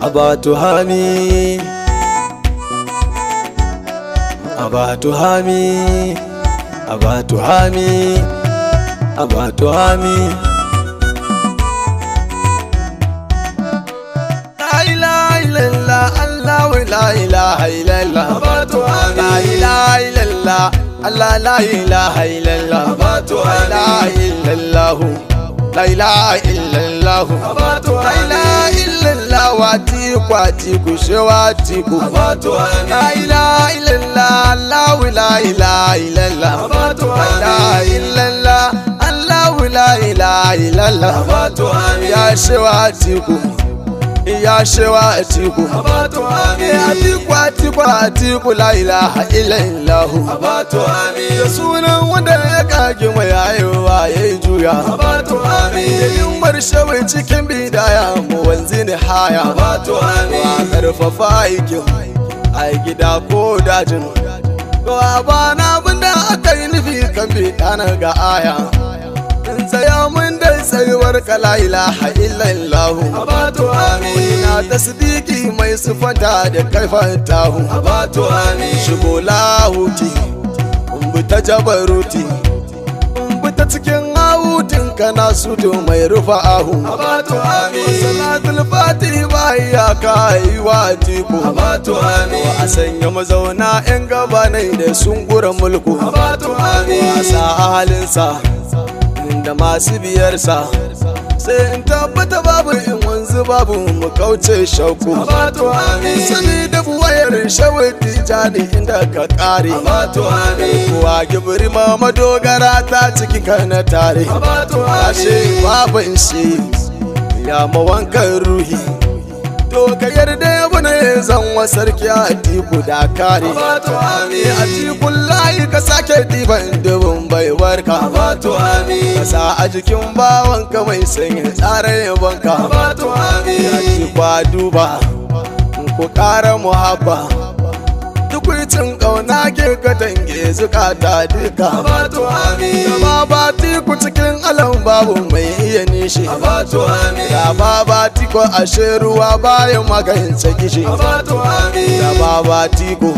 abatu hami abatu hami abatu hami abatu hami la ilaha illallah allah la ilaha illallah abatu hami la ilaha illallah allah la ilaha illallah abatu la ilaha illallah la ilaha illallah la ilaha illallah wati kwati kushewa tiku la ilaha illallah allah la ilaha illallah la ilaha illallah allah la ilaha illallah ya shewa tiku ya shewa atiku atiku atiku atiku la ilaha illallah da sunan wanda ya kage mai ayewa ya yi juya yin marshawai cikin bidaya mu wanzi ni haya wa karfafa aikin a gida ko dajin to a bana abinda aka yi nufi kan bidana ga aya in tsaya mun dai tsayuwar ka la ilaha illallah Abatu amin na tasdiki mai sufanta da kaifan tahu Abatu amin shigo lahuti in bi ta jabaruti in bi ta cikin hutun kana suto mai rufa ahu Abatu amin salatul fati ba ya kai wa tiku Abatu amin a sanya mazauna yan gabanai da sun gura mulku Abatu amin wasa ahalinsa da masu biyarsa sai in tabbata babu in wanzu babu mu kauce shauku Abatu amin sani da buwayar shawati jani inda ka kare Abatu amin kuwa gibiri ma madogara ta ciki kana tare Abatu ashe amin babu in shi ya mawankan ruhi to ka yarda ya bane zan wa sarki a tiku da kare Abatu amin a tikun layi ka sake diban dubin baiwar ka Abatu amin kasa a jikin bawanka mai sanya tsarin yabanka Abatu amin ya ci kwa duba ku ƙara muhabba tukwicin ƙauna ke katange zukata duka Abatu amin Gama ba tiku cikin alam babu mai iya nishi Abatu amin da ba ba tiko ashe ruwa bayan magance gishi Abatu amin da ba ba tiko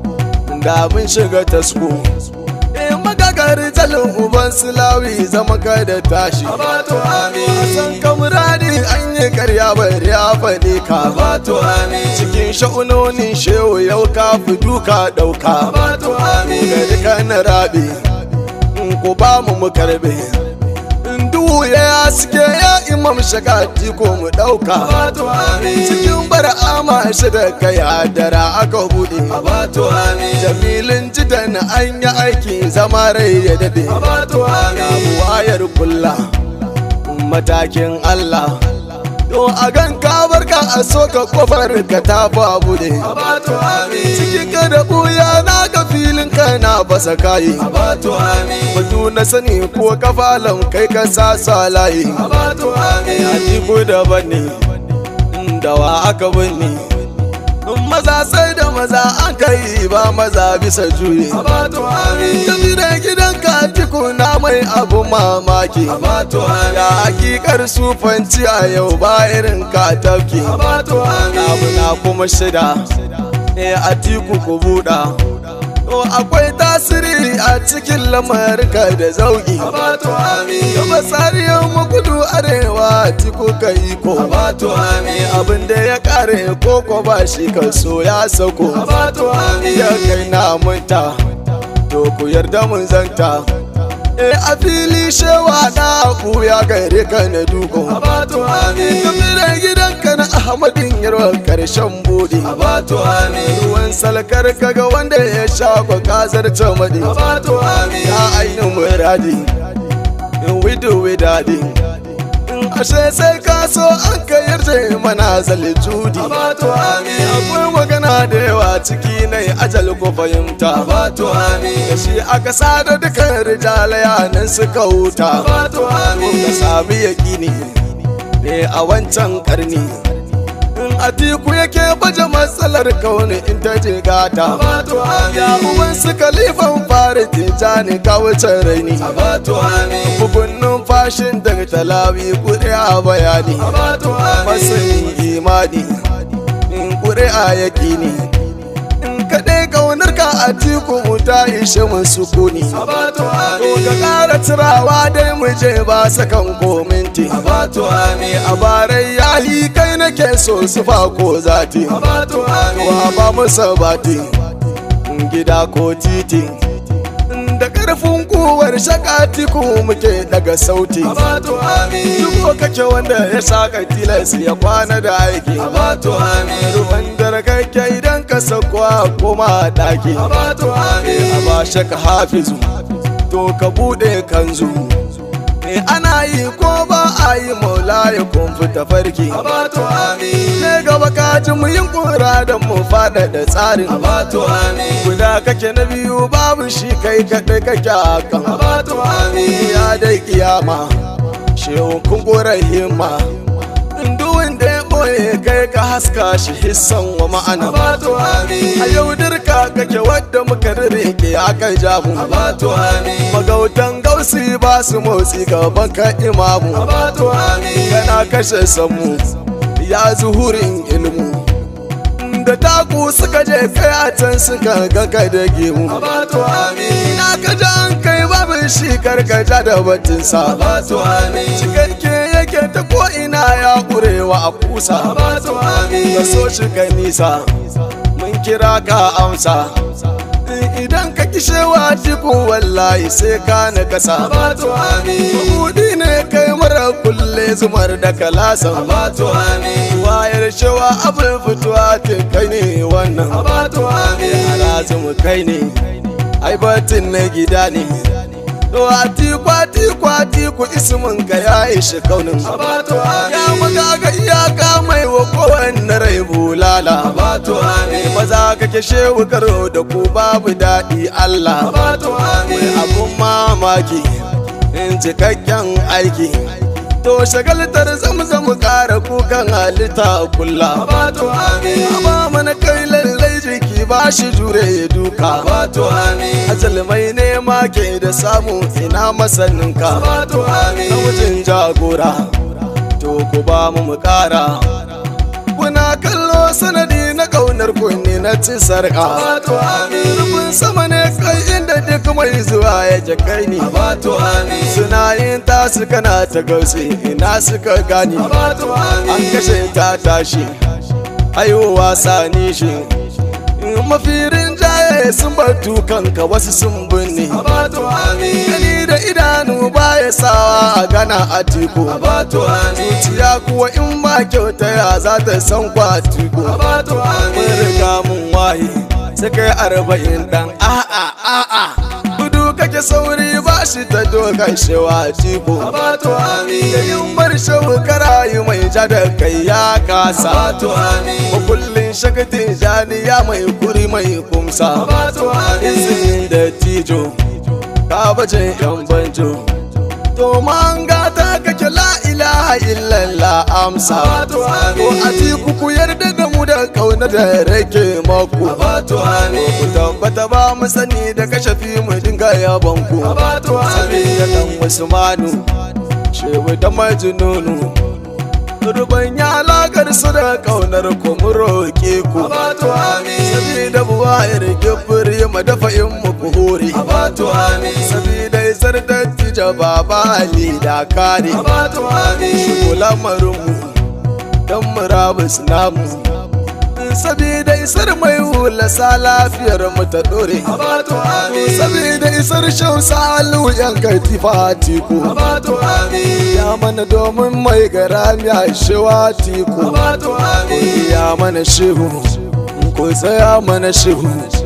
da mun shiga tasko in magagari jalin uban sulawi zama kai da tashi Abatu amin san kamurani an yi karya bari ya faɗi ka Abatu amin cikin sha'unonin shehu yau ka fi duka ɗauka Abatu amin gari ka na rabe in ku ba mu mu karbe in duhu ya suke ya imam shakati ko mu ɗauka Abatu amin cikin bar'ama shi da kai dara aka buɗe Abatu amin jamilin jidan an yi aiki zama rai ya dade Abatu amin wayar kulla matakin Allah to a gan ka barka a soka kofar ka ta bude Abatu amin cikin ka da buya na ga filin ka na basa kayi Abatu amin batu na sani ko kafalan kai ka sa sa layi Abatu amin ya tiku daban ne dawa aka binne in maza sai da maza an kai ba maza bisa juye Abatu amin tafi da gidan ka na mai abu mamaki Abatu amin ya hakikar sufanci a yau ba irin ka tafki Abatu amin abu na kuma shida e a tiku ku buɗa to akwai tasiri a cikin lamarka da zauki Abatu amin gaba tsariyar makudu arewa tiku ka iko Abatu amin abin da ya kare koko ba shi kaso ya sauko Abatu amin ya kai na munta to ku yarda mun zanta e a fili shewa na ya gare ka na duko Abatu amin tafi da gidanka na ahmadin yarwa karshen bude Abatu amin ruwan salkar kaga wanda ya sha kwa kazar tamadi Abatu amin ya ainihin muradi in wido widadi in ashe sai ka so an ka yarje mana zali judi Abatu amin akwai magana da yawa ciki na ajal ko fahimta Abatu amin da shi aka sada dukan rijalaya nan suka huta Abatu amin ka sami yaƙini ne a wancan karni in atiku yake baje matsalar kauni in ta je gata Abatu ya amin uban su kalifan fara tijani ka wuce raini Abatu amin bugun numfashin daga talawi kudi a bayani Abatu amin masanin imani ƙuri'a yaƙini in kaɗai ƙaunar ka a tiku ta ishe mun sukuni Abatu to ka amin ƙara turawa dai mu je ba sakan ko minti Abatu amin a barai yayi kai nake so su fa ko zati Abatu amin wa ba mu sabati gida ko titi da ƙarfin kuwar shakati ku muke daga sauti Abatu amin Duk kake wanda ya saka tilas ya kwana da aiki Abatu amin Ruwan dare kake idan ka sakwa koma daki Abatu A amin ba shaka hafizu to ka bude kanzu Me ana yi ko ba a yi maula ya kun fita farki Abatu amin Ne gaba ka ji mu yin kura da mu fada da tsarin Abatu amin Guda kake na biyu babu shi kai kaɗai kake a kan Abatu amin ya dai kiyama shehu kun gora himma duk wanda ya boye kai ka haska shi hissan wa ma'ana Abatu amin a yau dirka kake wadda muka rike aka jamu Abatu amin magautan gausi ba su motsi gaban ka imamu Abatu amin kana kashe samu ya zuhurin ilmu da taku suka je kai a can suka ganka da gemu Abatu amin ina ka ji an kai babu shi karkaja da batinsa Abatu amin cikakke yake ta ko ina ya kurewa a kusa Abatu amin ka so shi ka nisa mun kira ka amsa idan ka kishewa cikin wallahi sai ka na kasa Abatu amin Kudi ne kai mara kulle zumar da kalasan Abatu amin wayar shawa abin fituwa te kai ne wannan Abatu amin Alazumu kai ne ai batin na gida ne to a tikwa tikwa tiku ismin ka ya ishi kaunin Abatu ya amin maga ga iyaka mai wa kowanne rai bulala Abatu amin maza kake shehu karo da ku babu daɗi Allah Abatu mai amin abun mamaki in cikakken aiki to shagaltar zamzam kara kukan halitta kulla Abatu amin ba mana kai lallai jiki ba shi jure ya duka Abatu amin ajal mai nema ke da samu ina masaninka Abatu na amin wajen jagora to ku ba mu mu kara kuna kallo sanadi na kaunar kunni na ci sarka Abatu amin rufin sama ne kai inda duk mai zuwa ya je kai ni Abatu amin suna yin tasu kana ta gausi ina suka gani Abatu an amin kashe ta tashi haihuwa sani shi mafirin jaye sun bar kanka wasu sun binne Abatu amin gani da idanu baya sawa a gana a tiku Abatu amin zuciya kuwa in ba kyauta ya za ta san kwatiku Abatu mun amin riga mun waye sai kai arba'in dan a'a a'a gudu kake sauri ba shi ta dokan shewa tiku Abatu amin yin bar shawu karayi mai ja da kai ya kasa Abatu amin makullin shakatin janiya mai kuri mai kumsa Abatu amin izinin da tijo ka bace yan banjo to man gata kake la ilaha illallah amsa Abatu ko amin a tiku ku yarda da mu da kauna da rake maku Abatu ku amin tabbata ba mu sani da kashafi mu dinga yabon ku Abatu sabiya dan amin usmanu shehu da majnunu ruban ya lagar su da kaunar ku mu roke ku Abatu amin sabida buwayar gibiri mu dafa in mu ku hore Abatu amin sabida isar dattija baba ali da kare Abatu amin shigo lamarinmu don murabus namu sabida isar mai hula sa lafiyar mu ta dore Abatu amin sabida isar shausa alu yan katifa tiku Abatu amin ya mana domin mai garami a shewa tiku Abatu amin ya mana shehu ko tsaya mana shehu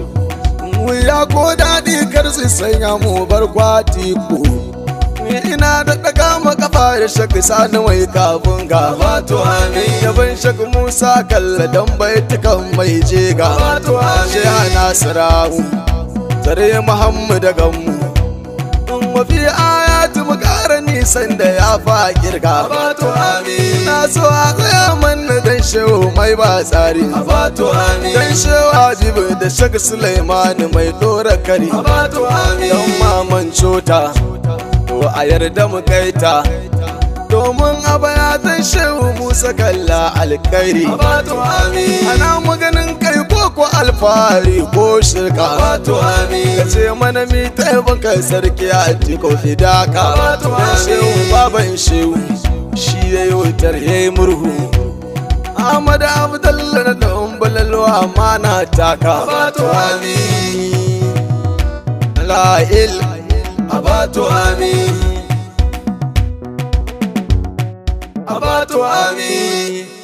wuya ko daɗi kar su sanya mu bar kwati ku ina da ɗaga makafa da shaka sani mai kafin ga Abatu amin yaban shaka musa kalla dan baitukan mai jega Abatu shi amin nasirahu tare muhammad ganmu in mafi ayatu mu ƙara nisan da ya fa kirga Abatu amin na so a tsaya manna dan shehu mai ba tsari Abatu amin dan shehu habibu da shaka suleiman mai dora kari Abatu amin don maman cota to a yarda mu kaita domin a bayatan shehu musa kalla alkairi Abatu amin ana maganin kai ko ko alfahari ko shirka Abatu amin ka ce mana mi taimaka sarki a jiko fidaka Abatu dan amin. shehu baban shehu shi ya yi wutar ya yi murhu Ahmad Abdullah na ɗan balalwa mana taka Abatu amin La il Abatu amin Abatu amin